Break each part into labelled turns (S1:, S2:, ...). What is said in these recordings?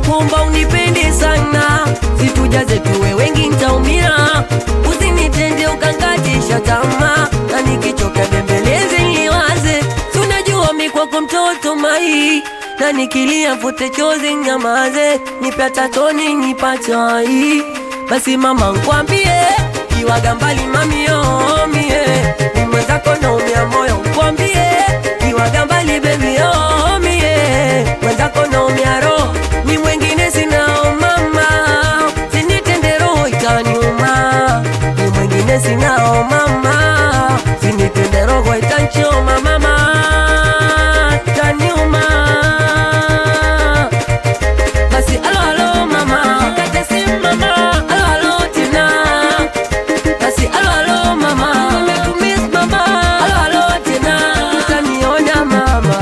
S1: nakuomba unipende sana, situjaze tuwe wengi ntaumia, usinitende ukangatisha tamaa, na nikichoka bembeleze niwaze, tunajua mi kwako mtoto mai na nikilia fute chozi nyamaze, nipe hata toni nipachai. Basi mama nkwambie, iwaga mbali mamio mie, ni mwenzako naumia moyo nkwambie, iwaga mbali baby oh mie, mwenzako naumia roho, ni mwengine sinao mama, sinitende roho itaniuma, ni mwengine sinao mama, sinitende roho itanchoma mama, itaniuma basi alo alo mama kate simu mama alo alo tena basi alo alo mama nimekumiss mama alo alo tena utaniona mama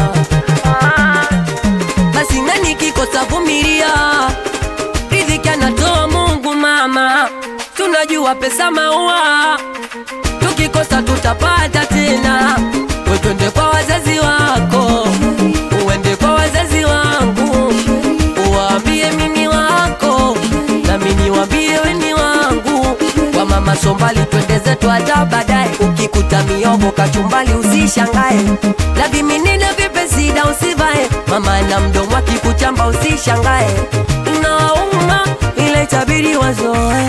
S1: basi nani kikosa vumilia riziki anatoa Mungu mama tunajua pesa maua tukikosa tutapata tena we twende kwa wazazi wako uende kwa wazazi wangu uwaambie mimi wako na mimi niwaambie weni wangu kwa mama sombali twende zetu hata baadaye ukikuta miogo kachumbali usishangae la viminina vipesida usivae mama na mdomo akikuchamba usishangae inauma ile itabidi wazoe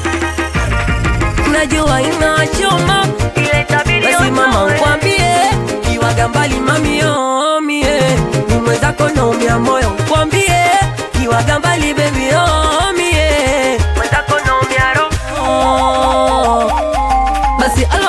S1: najua inachoma basi mama nkwambie kiwaga mbali mamio mie ni mwenzako naumia moyo nkwambie kiwaga mbali bebi oh, mie mwenzako naumia roho basi alo